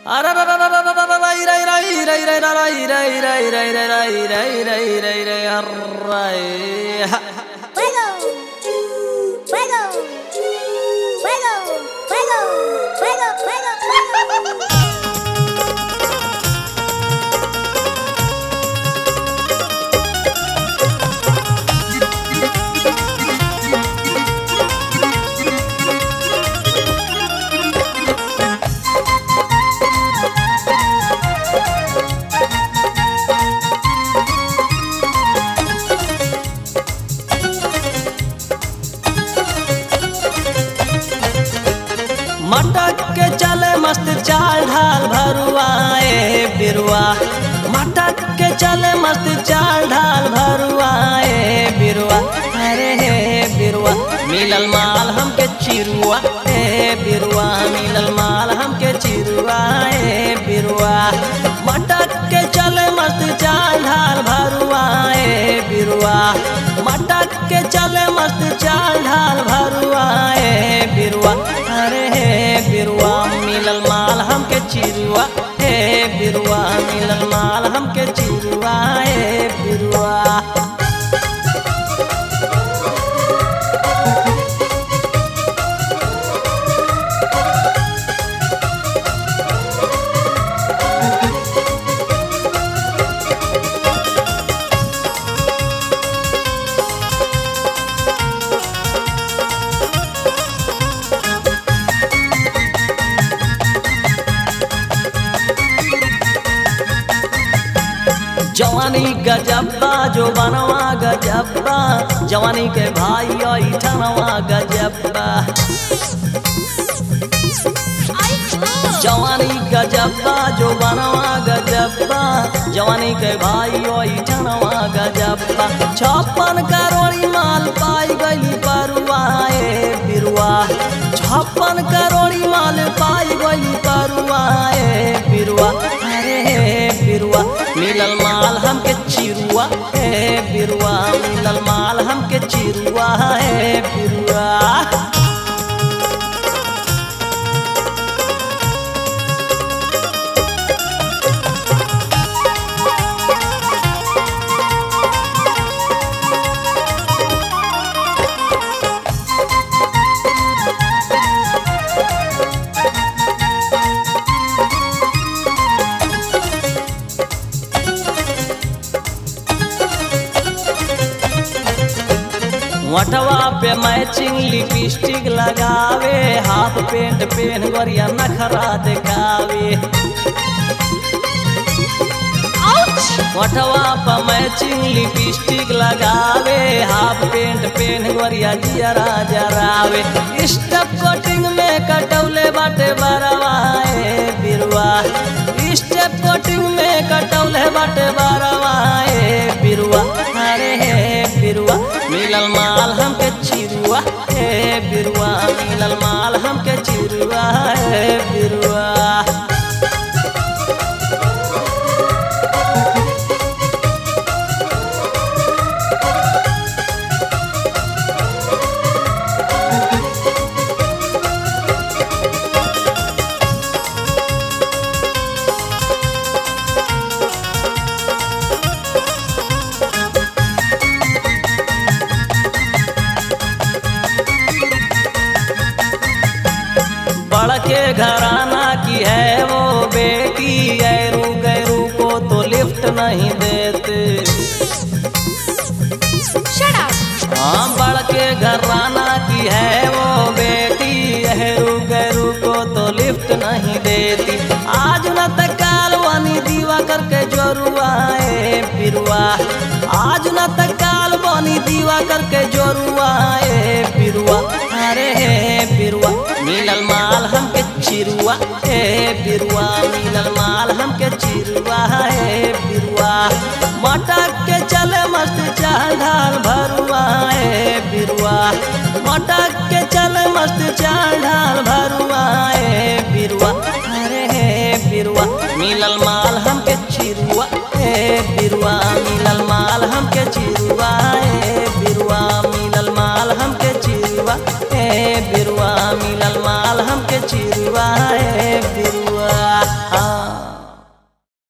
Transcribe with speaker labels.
Speaker 1: Fuego! Fuego! Fuego! Fuego! Fuego! Fuego!
Speaker 2: मटक के चले मस्त चाल ढाल भरुआए बिरुआ मटक के चले मस्त चाल ढाल भरुआए बिरुआ अरे हे बिरुआ मिलल माल हमके चिरुआ हे बिरुआ मिलल माल हमके चिरुआ हे बिरुआ मटक के चले मस्त चाल ढाल भरुआए बिरुआ मटक के चले मस्त चाल ढाल भरुआए बिरुआ अरे हे बिरुआ मिलल माल हमके चिरुआ हे बिरुआ मिलल माल हमके चिरुआ हे बिरुआ जवानी गजब्बा जो बनवा गजब्बा जवानी के भाई ठनवा गजब्बा जवानी गजब्बा जो बनवा गजब्बा जवानी के भाई ठनवा गजब्बा छप्पन करोड़ी माल पाई गई परुआए बिरुआ छप्पन करोड़ी माल पाई गई परुआए बिरुआ अरे बिरुआ मिलल माल हमके चिरुआ हे बिरुआ मिलल माल हमके चिरुआ हे बिरुआ वटवा पे मैचिंग लिपस्टिक लगावे हाफ पेंट पेन गोरिया नखरा दिखावे वटवा पे मैचिंग लिपस्टिक लगावे हाफ पेंट पेन गोरिया जियरा जरावे स्टेप कटिंग में कटौले बाटे बरवाए बिरुआ स्टेप कटिंग में कटौले बाटे बरवाए बिरुआ अरे हे बिरुआ मिलल माल हमके चिरुआ हे बिरुआ मिलल माल हमके चिरुआ हे बिरुआ बड़के घराना की है वो बेटी गैरू गैरू को तो लिफ्ट नहीं देते
Speaker 1: Shut up!
Speaker 2: हाँ बड़के घराना की है वो बेटी गैरू गैरू को तो लिफ्ट नहीं देती आज न तकाल वानी दीवा करके जोरुआए बिरुआ आज न तकाल वानी दीवा करके जोरुआए बिरुआ अरे हे बिरुआ मिलल माल हमके चिरुआ हे बिरुआ मिलल माल हमके चिरुआ हे बिरुआ मटक के चले मस्त चाल ढाल भरुआ हे बिरुआ मटक के चले मस्त चाल ढाल भरुआ हे बिरुआ अरे हे बिरुआ मिलल माल हमके चिरुआ हे बिरुआ मिलल माल हमके चिरुआ हे बिरुआ मिलल माल हमके चिरुआ हे बिरुआ मिलल माल हमके चिरुआ हे बिरुआ हाँ